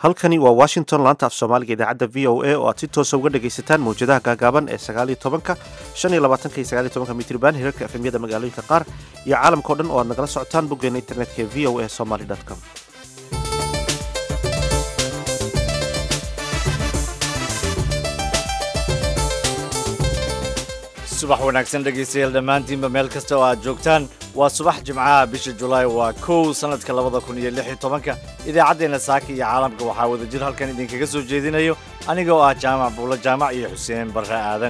halkani waa washington laanta af soomaaliga idaacadda v o a oo aad si toosa uga dhagaysataan mawjadaha gaagaaban ee sagaaliyo tobanka shan iyo labaatanka iyo sagaaliyo tobanka mitriban hirarka efemyada magaalooyinka qaar iyo caalamkao dhan oo aad nagala socotaan boggeena internetka ee v o a somaly com subax wanaagsan dhegaystayaal dhammaantiinba meel kasta oo aad joogtaan waa subax jimcaha bisha julaay waa kow sannadka labada kun iyo lix iyo tobanka idaacaddeenna saaka iyo caalamka waxaa wadajir halkan idinkaga soo jeedinayo aniga oo ah jaamac buulo jaamac iyo xuseen barre aadan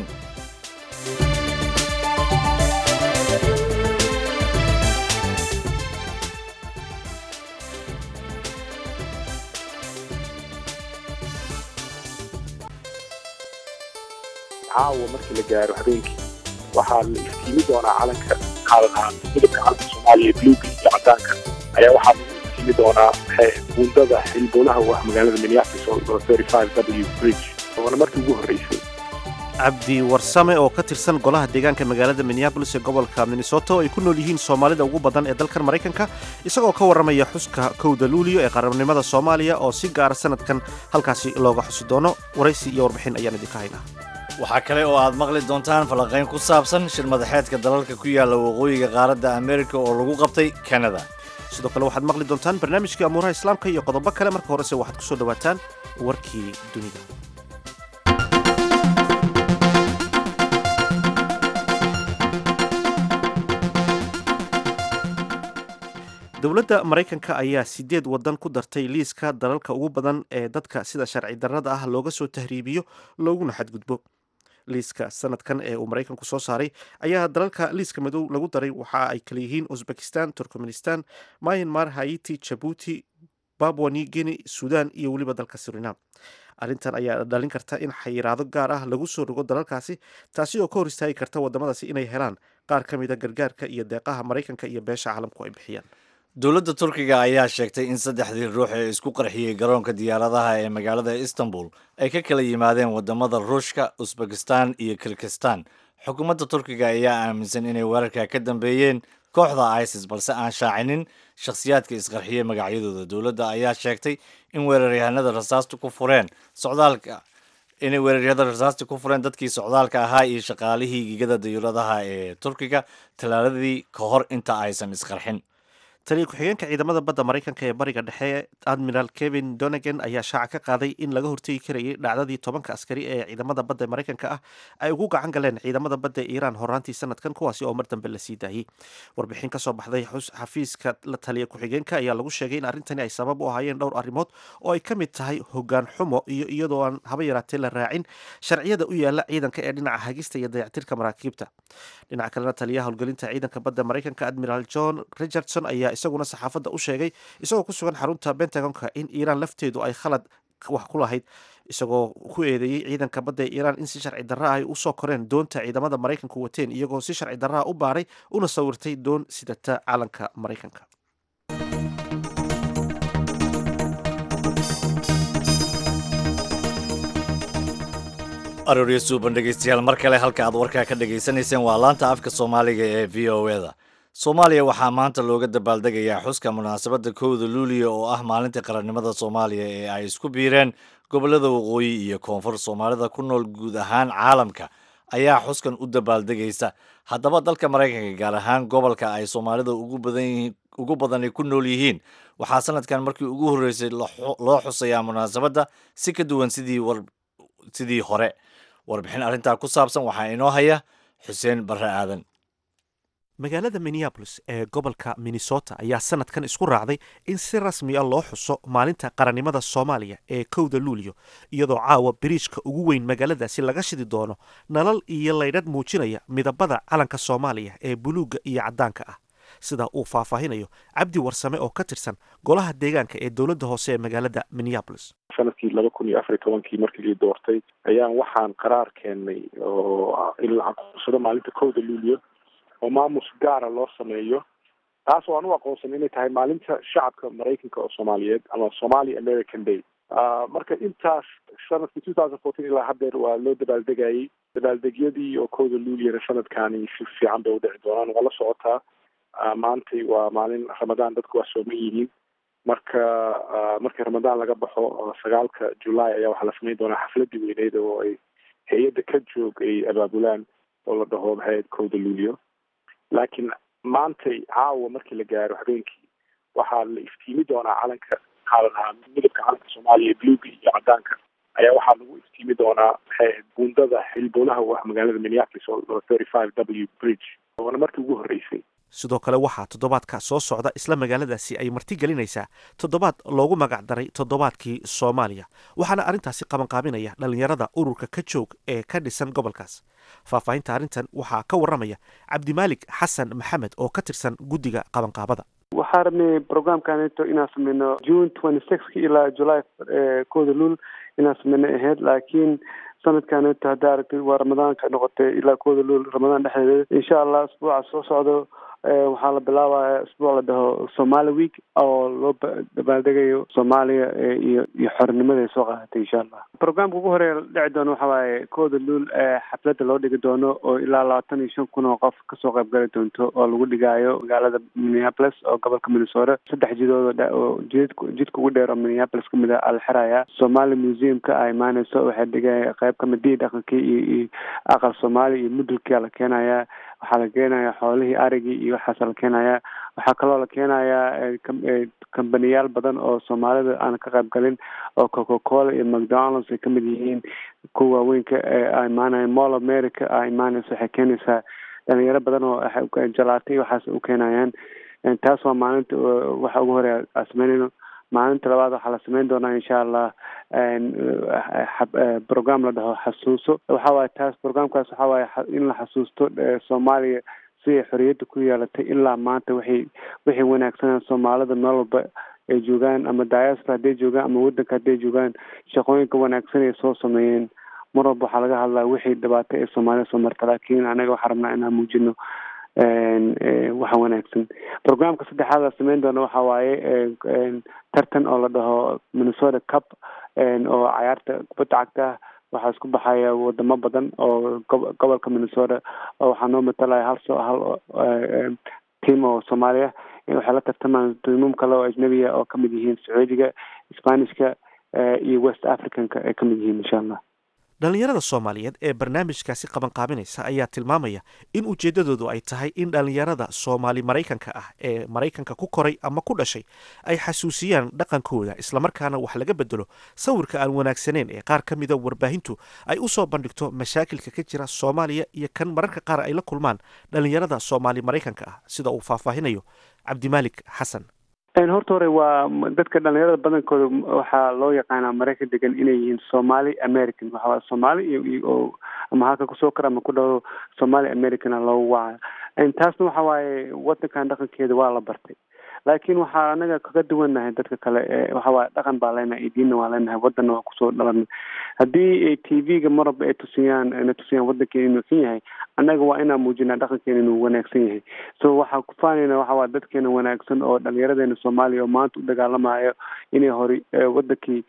caawa markii la gaaro habeenkii waxaa la iftiimi doonaa calanka qaadanaha midabka calanka soomaaliya bluga iyo cadaanka ayaa waxaa lagu iftiimi doonaa buundada xilbolaha u ah magaalada minneapolis oo w bridge oona markii ugu horreysay cabdi warsame oo ka tirsan golaha deegaanka magaalada minneabolis ee gobolka minnesota oo ay ku nool yihiin soomaalida ugu badan ee dalkan maraykanka isagoo ka warramaya xuska kowda luuliyo ee qaranimada soomaaliya oo si gaara sanadkan halkaasi looga xusi doono waraysi iyo warbixin ayaan idinka haynaa waxaa kale oo aad maqli doontaan falanqayn ku saabsan shir madaxeedka dalalka ku yaalla waqooyiga qaaradda amerika oo lagu qabtay kanada sidoo kale waxaad maqli doontaan barnaamijkii amuuraha islaamka iyo qodobo kale marka horese waxaad ku soo dhowaataan warkii dunida dowladda maraykanka ayaa sideed waddan ku dartay liiska dalalka ugu badan ee dadka sida sharci darrada ah looga soo tahriibiyo looguna xadgudbo liiska sanadkan ee uu maraykanku soo saaray ayaa dalalka liiska madow lagu daray waxa ay kala yihiin uzbekistan turkmenistan myanmar haiti jabuuti babwa new guinea sudan iyo weliba dalka surinam arrintan ayaa dhalin karta in xayiraado gaar ah lagu soo rogo dalalkaasi taasi oo ka hor istaagi karta waddamadaasi inay helaan qaar ka mida gargaarka iyo deeqaha maraykanka iyo beesha caalamku ay bixiyaan dowladda turkiga ayaa sheegtay in saddexdii ruux ee isku qarxiyey garoonka diyaaradaha ee magaalada istanbul ay ka kala yimaadeen waddamada ruushka usbekistan iyo kirgistan xukuumadda turkiga ayaa aaminsan inay weerarka ka dambeeyeen kooxda isis balse aan shaacinin shakhsiyaadka isqarxiyey magacyadooda dowladda ayaa sheegtay in weeraryahanada rasaasta ku fureen socdaalka inay weeraryahanada rasaasta ku fureen dadkii socdaalka ahaa iyo shaqaalihii gigada dayuuradaha ee turkiga talaaladii ka hor inta aysan isqarxin taliya ku-xigeenka ciidamada badda maraykanka ee bariga dhexe admiral kevin donegan ayaa shaaca ka qaaday in laga hortegi karayay dhacdadii tobanka askari ee ciidamada badda ee maraykanka ah ay ugu gacan galeen ciidamada badda ee iiraan horaantii sanadkan kuwaasi oo mar dambe la sii daayey warbixin kasoo baxday xafiiska la taliya ku-xigeenka ayaa lagu sheegay in arrintani ay sabab u ahaayeen dhowr arrimood oo ay ka mid tahay hogaan xumo iyo iyadoo aan haba yaraatee la raacin sharciyada u yaala ciidanka ee dhinaca hagista iyo dayactirka maraakiibta dhinaca kalena taliyaha howlgelinta ciidanka badda maraykanka admiral john richardson ayaa isaguna saxaafadda u sheegay isagoo ku sugan xarunta bentagonka in iiraan lafteedu ay khalad wax ku lahayd isagoo ku eedeeyey ciidanka badda ee iiraan in si sharci darra ay usoo koreen doonta ciidamada maraykanku wateen iyagoo si sharci darraha u baaray una sawirtay doon sidata calanka maraykanka arooryo suuban dhegaystayaal mar kale halka aad warkaa ka dhagaysanayseen waa laanta afka soomaaliga ee v o e da soomaaliya waxaa maanta looga dabaaldegayaa xuska munaasabadda kowda luuliya oo ah maalinta qarannimada soomaaliya ee ay isku biireen gobollada waqooyi iyo koonfur soomaalida ku nool guud ahaan caalamka ayaa xuskan u dabaaldegaysa haddaba dalka maraykanka gaar ahaan gobolka ay soomaalida ugu badani ku nool yihiin waxaa sanadkan markii ugu horreysay loo xusayaa munaasabadda si ka duwan sidii hore warbixin arrintaa ku saabsan waxaa inoo haya xuseen barre aadan magaalada minneabolis ee gobolka minnesota ayaa sanadkan isku raacday in si rasmi a loo xuso maalinta qarannimada soomaaliya ee kowda luuliyo iyadoo caawa biriijka ugu weyn magaaladaasi laga shidi doono nalal iyo laydhadh muujinaya midabada calanka soomaaliya ee buluugga iyo caddaanka ah sida uu faahfaahinayo cabdi warsame oo ka tirsan golaha deegaanka ee dowladda hoose ee magaalada minneabolis sanadkii laba kun iyo afar iyo tobankii markii lii doortay ayaan waxaan qaraar keennay oo in la aqoonsado maalinta kowda luuliyo oo maamus gaara loo sameeyo taas oo aan u aqoonsan inay tahay maalinta shacabka maraykanka oo soomaaliyeed ama somali american day marka intaas sanadkii two thousand fourteen ilaa haddeer waa loo dabaaldegayay dabaaldegyadii oo kowda luuliyana sanadkaani si fiican bay udhici doonaan waa la socotaa maantay waa maalin ramadaan dadku waa sooman yihiin marka markii ramadaan laga baxo sagaalka julaay ayaa waxaa la samayn doonaa xafladii weyneyd oo ay hay-adda ka joog ay abaabulaan oo la dhaho maxay kowda luulio laakiin maantay caawa markii la gaaro habeenkii waxaa la iftiimi doonaa calanka maxaa la dhahaa midabka calanka soomaaliya bluga iyo cadaanka ayaa waxaa lagu iftiimi doonaa maxay ahayd buundada xilbowlaha u ah magaalada minneapolis oo thirty five w bridge oona markii ugu horreysay sidoo kale waxaa toddobaadka soo socda isla magaaladaasi ay marti gelinaysaa toddobaad loogu magac daray toddobaadkii soomaaliya waxaana arrintaasi qabanqaabinaya dhallinyarada ururka ka joog ee ka dhisan gobolkaas faahfaahinta arrintan waxaa ka warramaya cabdimaalik xasan maxamed oo ka tirsan guddiga qabanqaabada waxaa rabnay programkaneto inaan sameyno june twenty sixka ilaa july kooda luul inaan sameyno ahayd laakiin sanadkaneto haddaa aragtid waa ramadaanka noqotay ilaa kooda luul ramadaan dhexdeeda insha allah asbuuca soo socdo waxaa la bilaabaya isbuuc la dhaho somali week oo loo dabaaldegayo soomaaliya iyo iyo xornimada ay soo qaadatay insha allah programka ugu horeeya dhici doono waxa waaye kooda luul xafladda loo dhigi doono oo ilaa labaatan iyo shan kun oo qof kasoo qayb gali doonto oo lagu dhigaayo magaalada minneapolis oo gobolka minnesota saddex jidood oo jidk jidka ugu dheer oo minneapolis kamid a ala xiraya somali museumka a imaaneyso waxay dhigaya qayb kamid dii dhaqankii iyo iyo aqal soomaali iyo mudulkia la keenaya waxaa la keenaya xoolihii arigii iyo waxaasa la keenaya waxaa kaloo la keenayaa kambaniyaal badan oo soomaalida aan ka qayb galin oo coca cola iyo mcdonalds ay kamid yihiin kuwa waaweynka a imaanaya mall america a imaaneysa waxay keenaysaa dhalinyaro badan oo jalaata iyo waxaas u keenayaan taas waa maalinta waxa ugu horeya a sameynayno maalinta labaad waxaa la sameyn doonaa insha allah program la dhaho xasuuso waxa waaye taas programkaas waxa waaye in la xasuusto soomaaliya siday xoriyadda ku yeelatay ilaa maanta waxay waxay wanaagsanaan soomaalida meel walba ay joogaan ama diaspora hadday joogaan ama waddanka hadday joogaan shaqooyinka wanaagsan ay soo sameeyeen mar walba waxaa laga hadlaa wixii dhibaato ee soomaalida soo marta laakiin anaga waxaa rabnaa inaan muujino waxa wanaagsan programka saddexaad la sameyn doona waxa waaye tartan oo la dhaho minnesota cup oo cayaarta kubadda cagta waxaa isku baxaya wadamo badan oo gobolka minnesota oo waxaa noo matalaya hal so hal team oo soomaaliya waxay la tartamaan tiimam kale oo ajnabiya oo kamid yihiin sacuudiga spanishka iyo west africanka ay kamid yihiin insha allah dhallinyarada soomaaliyeed ee barnaamijkaasi qabanqaabinaysa ayaa tilmaamaya in ujeeddadoodu ay tahay in dhallinyarada soomaali maraykanka ah ee maraykanka ku koray ama ku dhashay ay xasuusiyaan dhaqankooda islamarkaana wax laga bedelo sawirka aan wanaagsaneyn ee qaar ka mida warbaahintu ay u soo bandhigto mashaakilka ka jira soomaaliya iyo kan mararka qaar ay la kulmaan dhallinyarada soomaali maraykanka ah sida uu faahfaahinayo cabdimaalik xasan horta hore waa dadka dhalinyarada badankooda waxaa loo yaqaanaa maraykan degan inay yihiin somali american waxawaa soomaali iyo ama halka kusoo kara ama ku dhaho somali americana loogu waca taasna waxa waaye wadankan dhaqankeeda waa la bartay laakiin waxaa anaga kaga duwannahay dadka kale waxawaaye dhaqan baa leenahay iyo diinna waa leenahay wadanna waa kusoo dhalanay haddii t v-ga marwalba ay tusiyaan na tusiyaan wadankeena inuu xun yahay annaga waa inaan muujinaa dhaqankeena inuu wanaagsan yahay so waxaa ku faanayna waxawaa dadkeena wanaagsan oo dhalinyaradeena soomaaliya oo maanta u dagaalamayo inay hori wadankii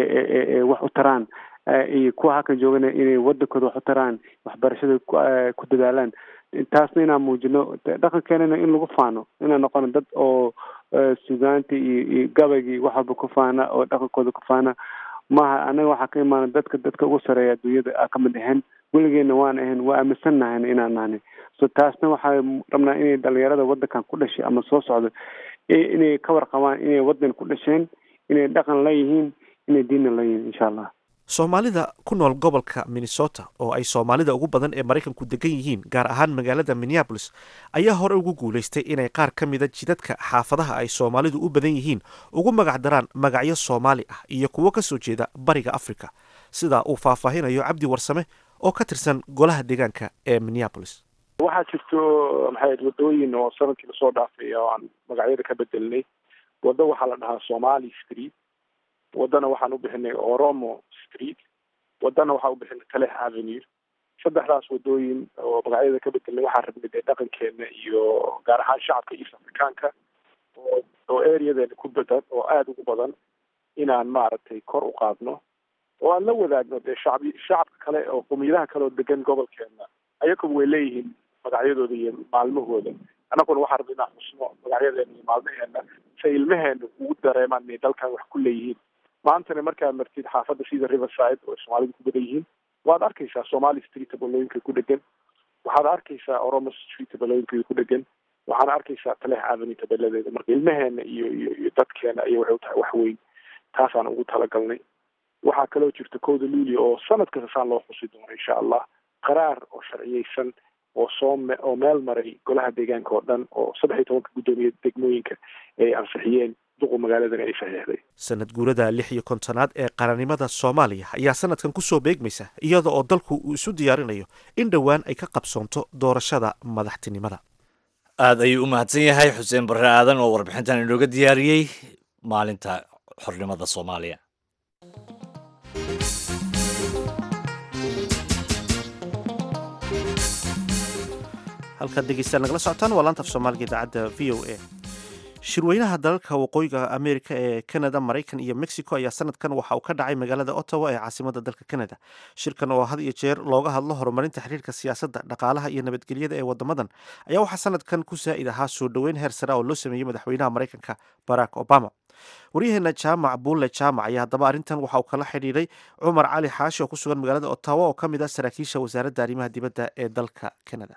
wax u taraan iyo kuwa halkan joogana inay wadankooda wax u taraan waxbarashada ku dadaalaan taasna inaan muujino dhaqankeenana in lagu faano inaan noqono dad oo sugaanta iyo iyo gabaygii wax walba ku faana oo dhaqankooda ku faana maaha anaga waxaa ka imaana dadka dadka ugu sareeya adduunyada a kamid ahayn weligeena waan ahayn waa aaminsannahan inaan nahnay so taasna waxaa rabnaa inay dhalinyarada wadankan ku dhashay ama soo socdo inay ka warqabaan inay wadan ku dhasheen inay dhaqan la yihiin inay diinna la yihiin insha allah soomaalida ku nool gobolka minnesota oo ay soomaalida ugu badan ee maraykanku degan yihiin gaar ahaan magaalada minneabolis ayaa hore ugu guulaystay inay qaar ka mida jidadka xaafadaha ay soomaalidu u badan yihiin ugu magac daraan magacyo soomaali ah iyo kuwo ka soo jeeda bariga africa sidaa uu faahfaahinayo cabdi warsame oo ka tirsan golaha deegaanka ee minneabolis waxaa jirto maxay wadooyin oo sanadkii lasoo dhaafay oo aan magacyada ka bedelnay waddo waxaa la dhahaa somali street waddana waxaan u bixinay oromo street waddana waxaan u bixinay talex avenue saddexdaas wadooyin oo magacyada ka bedelnay waxaan rabnay dee dhaqankeena iyo gaar ahaan shacabka east africaanka oo oo areadeena ku badan oo aada ugu badan inaan maaragtay kor u qaadno oo aan la wadaagno dee shacbi shacabka kale oo qumiyadaha kale oo degan gobolkeena ayakuba way leeyihiin magacyadooda iyo maalmahooda annaguna waxaan rabnay inaan xusno magacyadeena iyo maalmaheena say ilmaheena ugu dareemaan inay dalkan wax ku leeyihiin maantana markaad martid xaafadda sida riverside oo soomaalidu ku badan yihiin waad arkaysaa somali street tabalooyinka ku dhegan waxaad arkaysaa oromo street tabalooyinka ku dhegan waxaana arkaysaa taleex avenue tabeladeeda marka ilmaheena iyo iyo iyo dadkeena ayay waxay u tahay wax weyn taasaan ugu talagalnay waxaa kaloo jirta kowda luulia oo sanad kasta saan loo xusi doono insha allah qaraar oo sharciyeysan oo soo me oo meel maray golaha deegaanka oo dhan oo saddex iyo tobanka guddoomiye degmooyinka ay ansixiyeen duqu magaaladan ay saxiixday sanad guurada lix iyo kontonaad ee qarannimada soomaaliya ayaa sanadkan kusoo beegmaysa iyada oo dalku uu isu diyaarinayo in dhowaan ay ka qabsoonto doorashada madaxtinimada aad ayuu u mahadsan yahay xuseen barre aadan oo warbixintan inooga diyaariyey maalinta xornimada soomaaliya halkaad dhegeystaan nagala socotaan waa laanta af soomaaliga idaacadda v o a shirweynaha dalalka waqooyiga amerika ee canada maraykan iyo mexico ayaa sanadkan waxa uu ka dhacay magaalada ottawa ee caasimada dalka canada shirkan oo had iyo jeer looga hadlo horumarinta xiriirka siyaasadda dhaqaalaha iyo nabadgelyada ee wadamadan ayaa waxaa sanadkan ku saa'id ahaa soo dhoweyn heer sare oo loo sameeyey madaxweynaha maraykanka barack obama waryaheena jaamac buulle jaamac ayaa haddaba arrintan waxa uu kala xidhiiray cumar cali xaashi oo ku sugan magaalada ottawa oo ka mid ah saraakiisha wasaaradda arrimaha dibadda ee dalka canada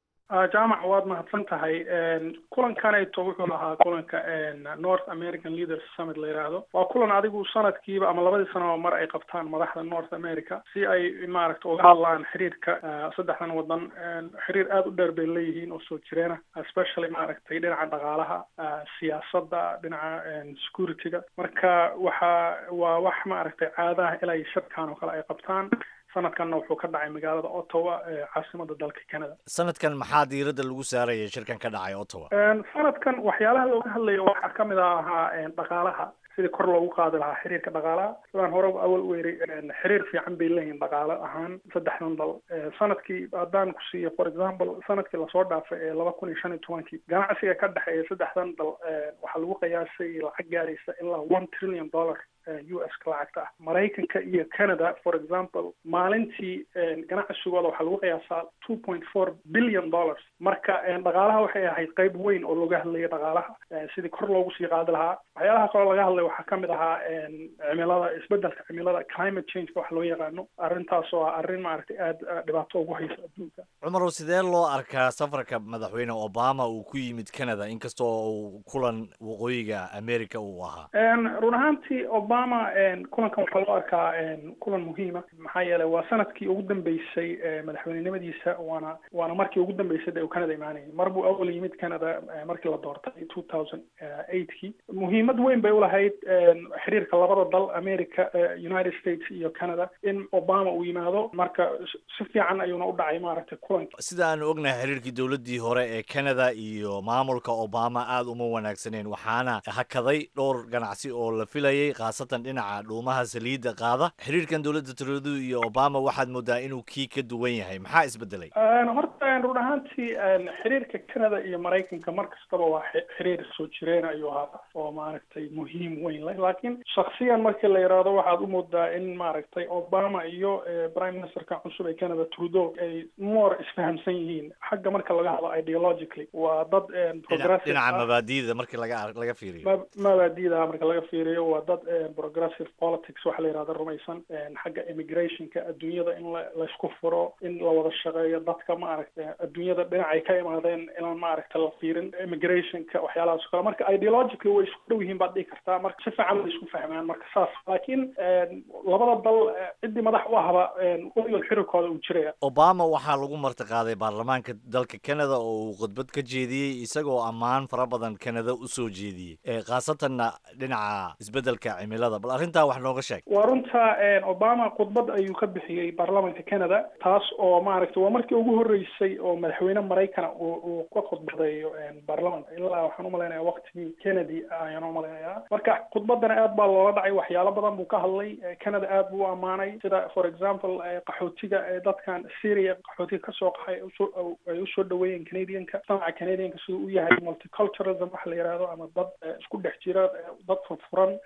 jaamac waad mahadsan tahay kulankanayto wuxuu lahaa kulanka north american leaders summit la yidhaahdo waa kulan adigu sanadkiiba ama labadii sanaba mar ay qabtaan madaxda north america si ay maaragta uga hadlaan xiriirka saddexdan wadan xiriir aada u dheer bay leeyihiin oo soo jireena especially maaragtay dhinaca dhaqaalaha siyaasadda dhinaca security-ga marka waxa waa wax maaragtay caadaha ilaa shirkan oo kale ay qabtaan sanadkanna wuxuu ka dhacay magaalada ottawa ee caasimada dalka canada sanadkan maxaa diiradda lagu saaraya shirkan ka dhacay ottawa sanadkan waxyaalaha looga hadlayo waxaa kamid a ahaa dhaqaalaha sidii kor loogu qaadi lahaa xiriirka dhaqaalaha sidaan hore awal u eri xiriir fiican bay leeyihin dhaqaale ahaan saddexdan dal sanadkii haddaan ku siiyo for example sanadkii lasoo dhaafay ee laba kun iyo shan iyo tobankii ganacsiga ka dhexeeya saddexdan dal waxaa lagu qiyaasay lacag gaaraysa ilaa one trillion dollar u s ka lacagta ah maraykanka iyo canada for example maalintii ganacsigooda waxaa lagu qiyaasaa two point four billion dollars marka dhaqaalaha waxay ahayd qayb weyn oo looga hadlayay dhaqaalaha sidii kor loogu sii qaadi lahaa waxyaalaha kaloo laga hadlay waxaa kamid ahaa cimilada isbedelka cimilada climate changeka wax loo yaqaano arrintaas oo ah arrin maaragtay aada dhibaato ugu haysa adduunka cumarow sidee loo arkaa safarka madaxweyne obama uu ku yimid canada inkastoo uu kulan waqooyiga america uu ahaa run ahaantii obama kulankan waxaa loo arkaa kulan muhiima maxaa yeelay waa sanadkii ugu dambeysay madaxweynenimadiisa waana waana markii ugu dambeysay dee uu canada imaanayay mar buu awal yimid canada markii la doortay two thousand eightkii muhiimad weyn bay ulahayd xiriirka labada dal america united states iyo canada in obama uu yimaado marka si fiican ayuuna u dhacay maaragtay kulanka sida aanu ognahay xiriirkii dowladdii hore ee canada iyo maamulka obama aada uma wanaagsaneen waxaana hakaday dhowr ganacsi oo la filayay khaasatan dhinaca dhuumaha saliidda qaada xiriirkan dowladda trudeau iyo obama waxaad moodaa inuu kii ka duwan yahay maxaa isbedelay horta run ahaantii xiriirka canada iyo maraykanka mar kastaba waa xiriir soo jireen ayuu ahaa oo maaragtay muhiim weyn leh laakiin shaksiyan markii la yidhaahdo waxaad u moodaa in maaragtay obama iyo prime ministerka cusub ee canada trudeau ay more isfahamsan yihiin xagga marka laga hadlo ideologically waa dad progressive dhinaca mabaadi'da markii laga laga fiiriyo mabaadi'da marka laga fiiriyo waa dad progressive politics waxa la yidhahda rumaysan xagga immigrationka adduunyada in la laysku furo in la wada shaqeeyo dadka maaragtay adduunyada dhinacay ka imaadeen inaan maaragta la fiirin immigrationka waxyaalahaas o kale marka ideologically way isku dhow yihiin baad dhihi kartaa marka si fiican way isku fahmaan marka saas laakiin labada dal ciddii madax u ahba weligood xiriirkooda uu jiraya obama waxaa lagu martiqaaday baarlamaanka dalka canada oo uu khudbad ka jeediyey isagoo ammaan fara badan canada usoo jeediyey khaasatanna dhinaca isbedelka cimilada bal arrintaa wax nooga sheeg waa runta obama khudbad ayuu ka bixiyey baarlamaanka canada taas oo maaragtay waa markii ugu horreysay oo madaxweyne maraykana uu ka khudbadeeyo baarlamanka ilaa waxaan umalaynaya waqtigii kennedy ayaan umalaynaya marka khudbadana aad baa loola dhacay waxyaalo badan buu ka hadlay canada aad buu u ammaanay sida for example qaxootiga dadkan syria qaxootiga kasoo qaxay ay usoo dhaweeyeen canadianka sanaca canadianka siduu u yahay multiculturalism waxa la yihahdo ama dad isku dhex jira dad furfuran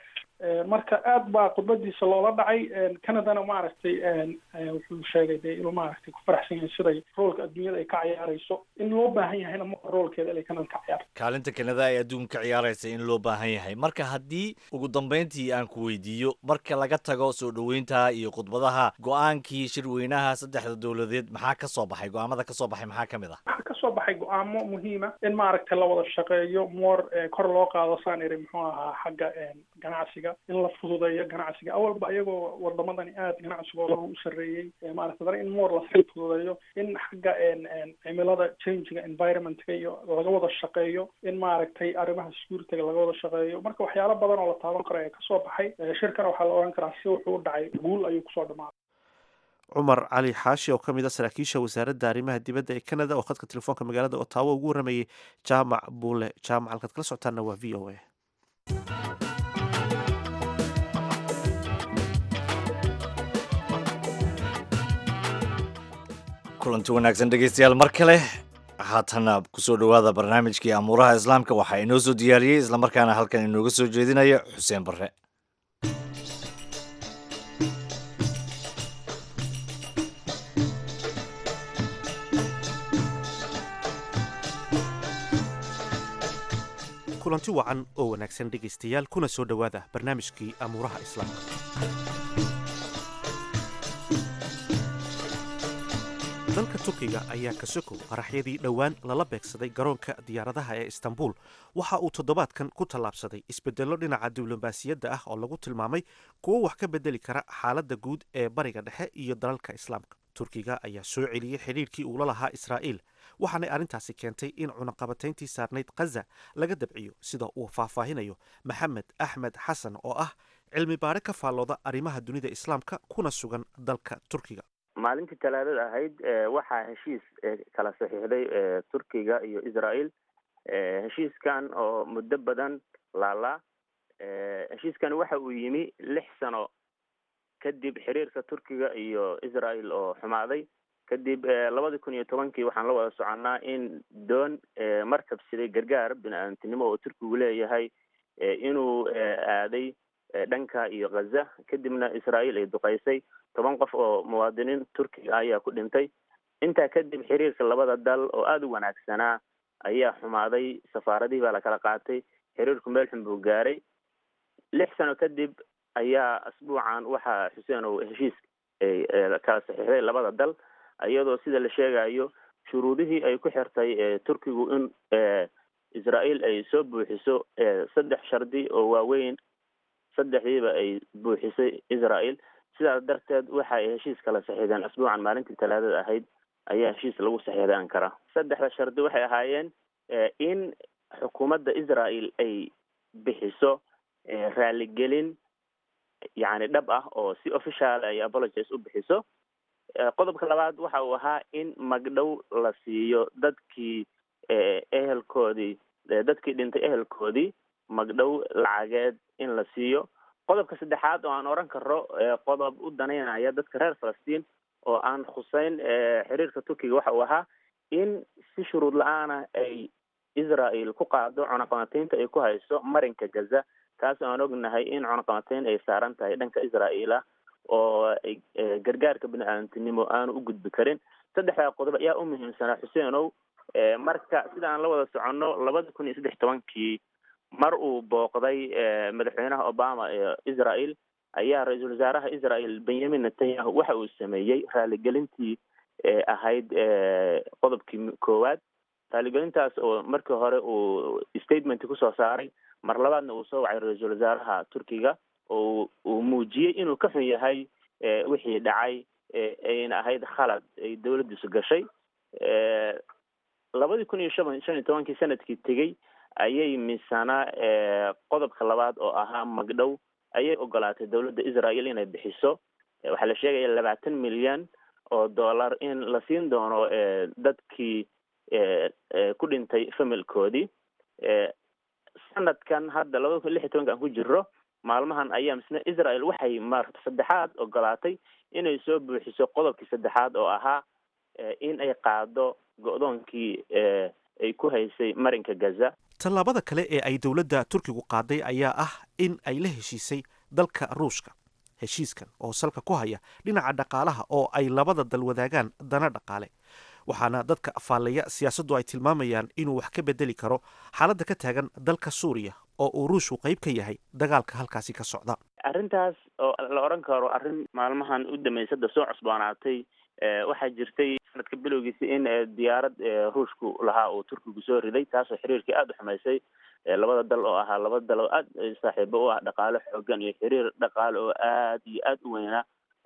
marka aad baa khudbadiisa loola dhacay canadana maaragtay wuxuu sheegay dee inuu maaragtay ku faraxsan yahay siday roolka adduunyada ay ka ciyaarayso in loo baahan yahayna ma roolkeeda inay canada ka ciyaarto kaalinta kanada ay adduunka ka ciyaaraysa in loo baahan yahay marka haddii ugu dambeyntii aan ku weydiiyo marka laga tago soo dhoweynta iyo khudbadaha go-aankii shirweynaha saddexda dowladeed maxaa ka soo baxay go-aamada ka soo baxay maxaa ka mid ah waxaa kasoo baxay go-aamo muhiima in maaragtay la wada shaqeeyo moor kor loo qaado saan iri muxuu ahaa xagga ganacsiga in la fududeeyo ganacsiga awalba iyagoo wadamadani aad ganacsigooda u sareeyey maaragtay dana in moor lasii fududeeyo in xagga cimilada changiga environmentka iyo laga wada shaqeeyo in maaragtay arrimaha securityga laga wada shaqeeyo marka waxyaalo badan oo la taaban karo ee kasoo baxay shirkana waxaa la ohan karaa si wuxuu u dhacay guul ayuu kusoo dhamaaday cumar cali xaashi oo ka mid a saraakiisha wasaaradda arrimaha dibadda ee canada oo khadka telefoonka magaalada otawa ugu warramayey jaamac buule jaamac halkaad kala socotaana waa v o a kulanti wanaagsan dhegeystayaal mar kale haatana kusoo dhowaada barnaamijkii amuuraha islaamka waxaa inoo soo diyaariyey islamarkaana halkan inooga soo jeedinaya xuseen barre kulanti wacan oo wanaagsan dhegaystayaal kuna soo dhowaada barnaamijkii amuuraha islaamka dalka turkiga ayaa ka sokow qaraxyadii dhowaan lala beegsaday garoonka diyaaradaha ee istanbul waxa uu toddobaadkan ku tallaabsaday isbedello dhinaca diblomaasiyadda ah oo lagu tilmaamay kuwo wax ka bedeli kara xaaladda guud ee bariga dhexe iyo dalalka islaamka turkiga ayaa soo celiyey xidhiirkii uula lahaa israa'iil waxaanay arrintaasi keentay in cunaqabatayntii saarnayd khaza laga dabciyo sida uu faahfaahinayo maxamed axmed xasan oo ah cilmi baare ka faallooda arrimaha dunida islaamka kuna sugan dalka turkiga maalintii talaadada ahayd waxaa heshiis kala saxiixday turkiga iyo israel heshiiskan oo muddo badan laalaa heshiiskan waxa uu yimi lix sano kadib xiriirka turkiga iyo israel oo xumaaday kadib labadii kun iyo tobankii waxaan la wada soconnaa in doon markab siday gargaar bini-aadamtinimo oo turkigu leeyahay inuu aaday dhanka iyo khaza kadibna israel ay duqaysay toban qof oo muwaadiniin turkiga ayaa ku dhintay intaa kadib xiriirka labada dal oo aada u wanaagsanaa ayaa xumaaday safaaradihii baa lakala qaatay xiriirku meel xun buu gaaray lix sano kadib ayaa asbuucan waxaa xuseen oo heshiis kala saxiixday labada dal iyadoo sida la sheegayo shuruudihii ay ku xirtay turkigu in israel ay soo buuxiso saddex shardi oo waaweyn saddexdiiba ay buuxisay israel sidaas darteed waxa ay heshiis kala saxiixdeen asbuucan maalintii talaadada ahayd ayaa heshiis lagu saxiixday ankara saddexda shardi waxay ahaayeen in xukuumadda israel ay bixiso raaligelin yacni dhab ah oo si official ay apologies u bixiso qodobka labaad waxa uu ahaa in magdhow la siiyo dadkii ehelkoodii dadkii dhintay ehelkoodii magdhow lacageed in la siiyo qodobka saddexaad oo aan oran karo qodob u danaynaya dadka reer falastiin oo aan khuseyn xiriirka turkiga waxa uu ahaa in si shuruud la-aana ay israel ku qaado cunaqabataynta ay ku hayso marinka gaza taas aan ognahay in cunaqabatayn ay saaran tahay dhanka israel ah oo gargaarka bini-aadamtinimo aanu u gudbi karin saddexdaa qodob ayaa u muhiimsanaa xuseenow marka sida aan la wada soconno labada kun iyo saddex tobankii mar uu booqday madaxweynaha obama ee israel ayaa ra-iisul wasaaraha israel benyamin netanyahu waxa uu sameeyey raaligelintii ahayd qodobkii koowaad raaligelintaas oo markii hore uu statement kusoo saaray mar labaadna uu soo wacay ra-iisul wasaaraha turkiga oo uu muujiyey inuu ka xun yahay wixii dhacay ayna ahayd khalad ay dawladdiisu gashay labadii kun iyo shan shan iyo tobankii sanadkii tegey ayay misana qodobka labaad oo ahaa magdhow ayay ogolaatay dawladda israel inay bixiso waxaa la sheegaya labaatan milyan oo dollar in la siin doono dadkii ku dhintay familkoodii sanadkan hadda labada kun lix iyo tobanka aan ku jiro maalmahan ayaa misna israel waxay maarata saddexaad ogolaatay inay soo buuxiso qodobkii saddexaad oo ahaa in ay qaado go-doonkii ay ku haysay marinka gaza tallaabada kale ee ay dowladda turkigu qaaday ayaa ah in ay la heshiisay dalka ruushka heshiiskan oo salka ku haya dhinaca dhaqaalaha oo ay labada dal wadaagaan dana dhaqaale waxaana dadka afaalaya siyaasaddu ay tilmaamayaan inuu wax ka bedeli karo xaaladda ka taagan dalka suuriya oo uu ruushku qayb ka yahay dagaalka halkaasi ka socda arrintaas oo la odhan karo arrin maalmahan u dambeysada soo cusboonaatay waxaa jirtay sanadka bilowgiisa in diyaarad ruushku lahaa uu turkigu soo riday taasoo xiriirkii aada u xumaysay labada dal oo ahaa laba dal oo aad saaxiibo u ah dhaqaale xoogan iyo xiriir dhaqaale oo aad iyo aada u weynaa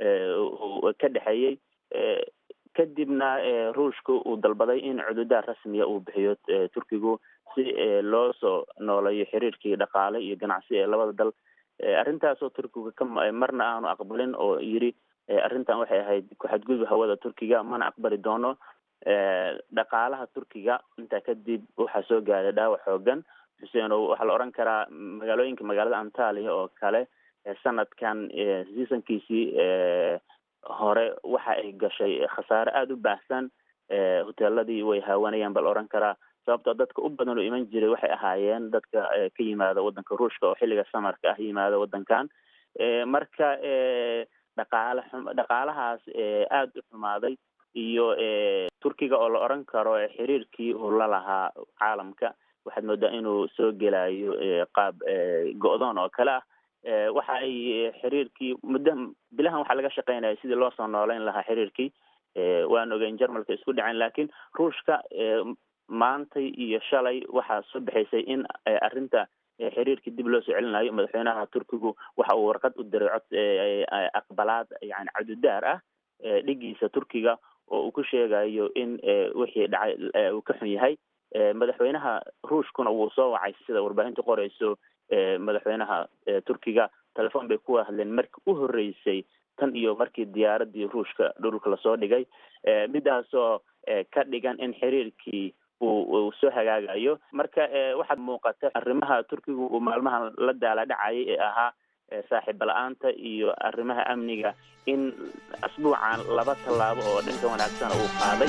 ka dhexeeyey kadibna ruushka uu dalbaday in cududaad rasmiya uu bixiyo turkigu si loo soo nooleeyo xiriirkii dhaqaale iyo ganacsi ee labada dal arrintaasoo turkiga ka marna aanu aqbalin oo yiri arrintan waxay ahayd ku-xadgudub hawada turkiga mana aqbali doono dhaqaalaha turkiga intaa kadib waxaa soo gaaray dhaawac xoogan xuseenow waxaa la odhan karaa magaalooyinka magaalada antalia oo kale sanadkan seasonkiisii hore waxa ay gashay khasaare aada u baahsan hoteeladii way haawanayaan ba la odhan karaa sababtoo dadka u badan oo iman jiray waxay ahaayeen dadka ka yimaada waddanka ruushka oo xilliga samarka ah yimaada waddankan marka dhaqaale xum dhaqaalahaas aada u xumaaday iyo turkiga oo la odhan karo xiriirkii uu la lahaa caalamka waxaad moodaa inuu soo gelayo qaab go-doon oo kale ah waxa ay xiriirkii muddo bilahan waxaa laga shaqeynaya sidii loo soo nooleyn lahaa xiriirkii waan ogeyn jarmalka isku dhaceen lakin ruushka maantay iyo shalay waxaa soo baxaysay in arrinta xiriirkii dib loo soo celinayo madaxweynaha turkigu waxa uu warqad u diray cod aqbalaad yani cadudaar ah dhigiisa turkiga oo uu ku sheegayo in wixii dhacay uu ka xun yahay madaxweynaha ruushkuna wuu soo wacay sida warbaahintu qoreyso madaxweynaha turkiga telefon bay ku hadleen markii u horeysay tan iyo markii diyaaradii ruushka dhulka lasoo dhigay midaasoo ka dhigan in xiriirkii uu soo hagaagayo marka waxaad muuqata arrimaha turkigu uu maalmahan la daala dhacayay ee ahaa saaxiiba la-aanta iyo arrimaha amniga in asbuucan laba tallaabo oo dhanka wanaagsana uu qaaday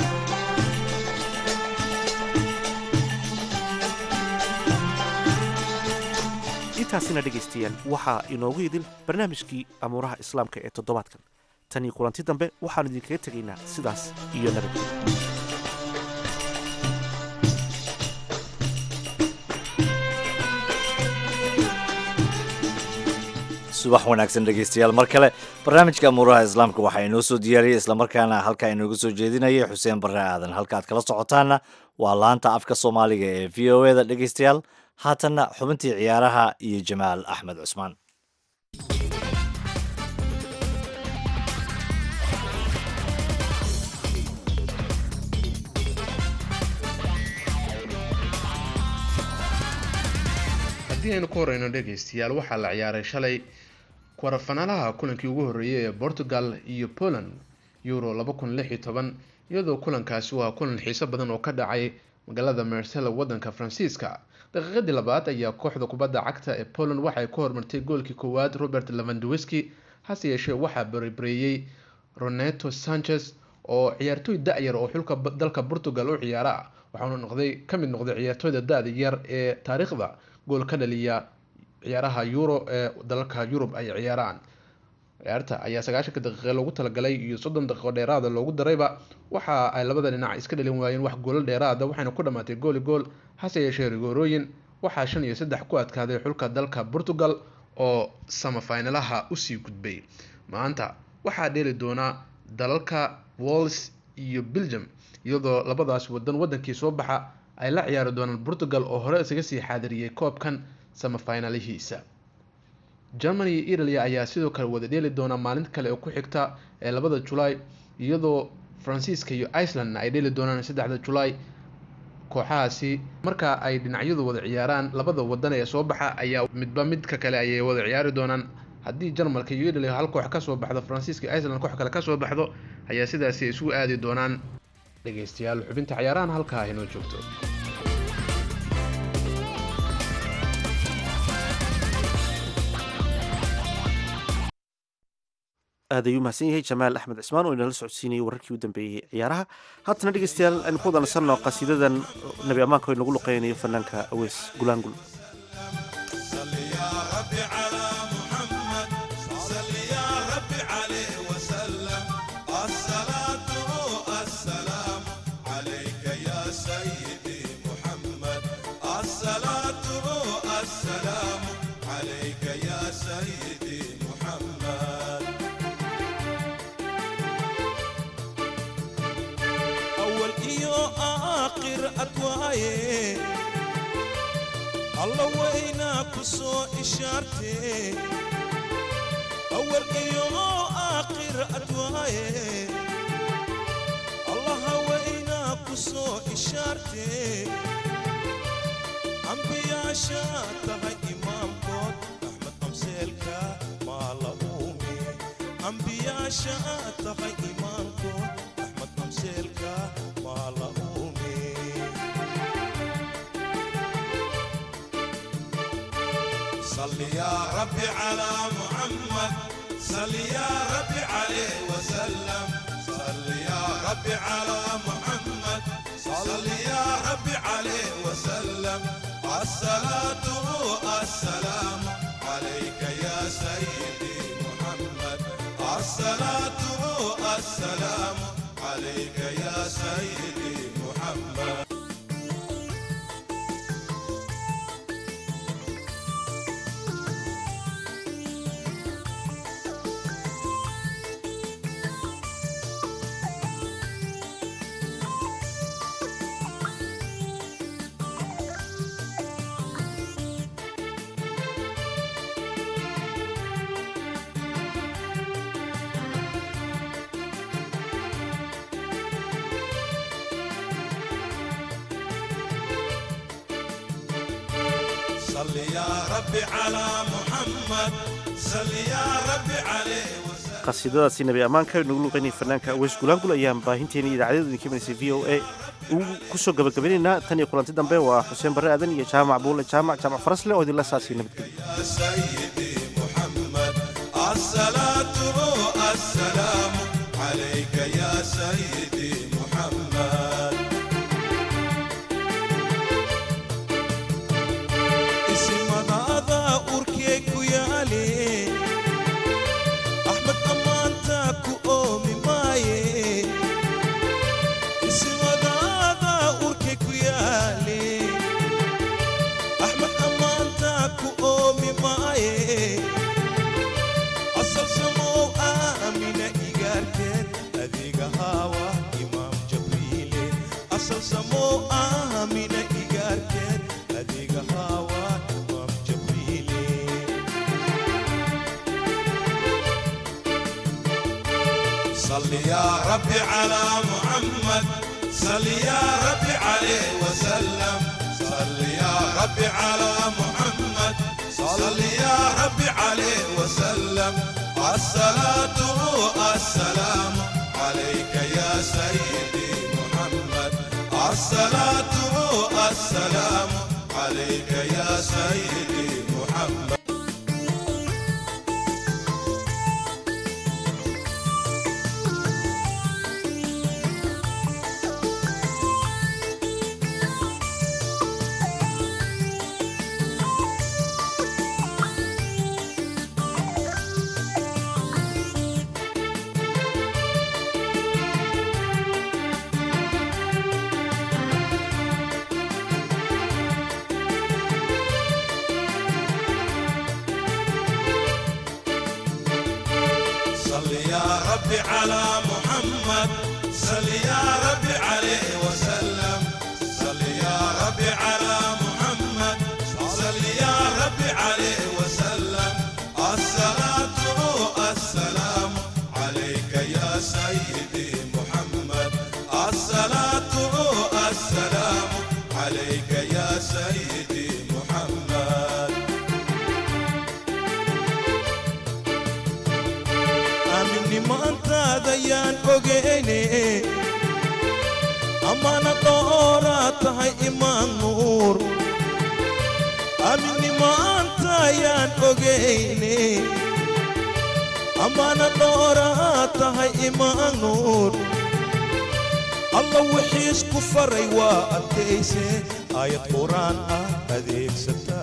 intaasina dhegaystayaal waxaa inoogu idil barnaamijkii amuuraha islaamka ee toddobaadkan tan iyo kulanti dambe waxaanu idinkaga tegaynaa sidaas iyo nabadgelya subax wanaagsan dhegeystayaal mar kale barnaamijka amuuraha islaamka waxaa inoo soo diyaariyey islamarkaana halkaa inooga soo jeedinaya xuseen barre aadan halka aad kala socotaana waa laanta afka soomaaliga ee v o eda dhegeystayaal haatanna xubintii ciyaaraha iyo jamaal axmed cusmaan haddii aynu ku horeyno dhegaystayaal waxaa la ciyaaray shalay kwarafanaalaha kulankii ugu horreeyay ee portugal iyo poland euro laba kun lix iyo toban iyadoo kulankaasi waa kulan xiiso badan oo ka dhacay magaalada marsella wadanka faransiiska daqiiqadii labaad ayaa kooxda kubadda cagta ee poland waxay ku hormartay goolkii koowaad robert levandowski hase yeeshee waxaa baribareeyey roneto sanchez oo ciyaartooy da-yar oo xulka dalka portugal u ciyaara ah waxaanu noqday ka mid noqday ciyaartooyda da-da yar ee taariikhda gool ka dhaliya ciyaaraha euro ee dalalka yurub ay ciyaaraan ciyaarta ayaa sagaashanka daqiiqe loogu talagalay iyo soddon daqiiqo dheeraada loogu darayba waxa ay labada dhinac iska dhalin waayeen wax goolo dheeraada waxayna ku dhamaatay gooli gool hase yeeshee rigoorooyin waxaa shan iyo saddex ku adkaaday xulka dalka portugal oo samafinalaha usii gudbay maanta waxaa dheeli doonaa dalalka walls iyo belgium iyadoo labadaas wadan wadankii soo baxa ay la ciyaari doonaan portugal oo hore isaga sii xaadiriyey koobkan samafinalihiisa germany iyo italia ayaa sidoo kale wada dheeli doonaa maalinta kale oo ku xigta ee labada julaay iyadoo faransiiska iyo icelandna ay dheeli doonaan saddexda julaay kooxahaasi marka ay dhinacyadu wada ciyaaraan labada wadan ee soo baxa ayaa midba midka kale ayay wada ciyaari doonaan haddii jarmalka iyo italia hal koox kasoo baxdo faransiiska iyo iceland koox kale kasoo baxdo ayaa sidaasi isugu aadi doonaan dhegeystayaal xubinta ciyaarahan halkaa inoo joogto aad ayuu mahadsan yahay jamaal axmed cismaan oo inala socodsiinayay wararkii u dambeeyey ciyaaraha haatana dhegeystayaal aynu ku wadanasanno qasiidadan nebi ammaanka oo inagu luqeynayo fanaanka aweys gulaangul alla waynaa ku soo ishaartee awal iyo aakhir adwaaye allaha waynaa ku soo ishaartee ambiyaasha tahay imaamkood axmed amseelka maa la uume ambiyaasha tahay imaamkood axmed amseelka maa la uume صل يا رب على محمد صل يا رب عليه وسلم صل يا رب على محمد صل يا رب عليه وسلم الصلاة السلام عليك يا سيدي محمد الصلاة السلام عليك يا سيدي محمد صل يا رب على محمد صل يا رب عليه وسلم qasiidadaasi nebi ammaanka inagu luqeynaya fanaanka aweys gulaangul ayaan baahinteena idaacadada idinka imanaysa v o a ugu kusoo gabagabaynaynaa tan iyo kulanti dambe waa xuseen barre aadan iyo jaamac buule jaamac jaamac farasle oo idinla saasiya nabadgelyo يا سيدي محمد الصلاة السلام عليك يا سيدي محمد اسم هذا أركيك يا لي أحمد أمانتك أومي ماي اسم هذا أركيك يا لي أحمد أمانتك أومي ماي أصل سمو آمنة إيجارتين أديك هوا إمام جبريل أصل سمو آمنة إيجارتين أديك هوا إمام جبريل صل يا رب على محمد صل يا رب عليه وسلم صل يا رب على محمد صل يا رب عليه وسلم الصلاة السلام عليك يا سيدي محمد الصلاة السلام عليك يا سيدي محمد صل يا رب على محمد صل يا رب عليه وسلم صل يا رب على محمد صل يا رب عليه وسلم الصلاة السلام عليك يا سيدي محمد الصلاة السلام عليك يا سيدي محمد aaminni maantaada yaan ogeyne ammaana dooraa tahay imaan nuur aaminni maanta yaan ogeyne ammaana dhooraa tahay imaan nuur alla wixiis ku faray waa adkayse aayad quraan ah adeegsata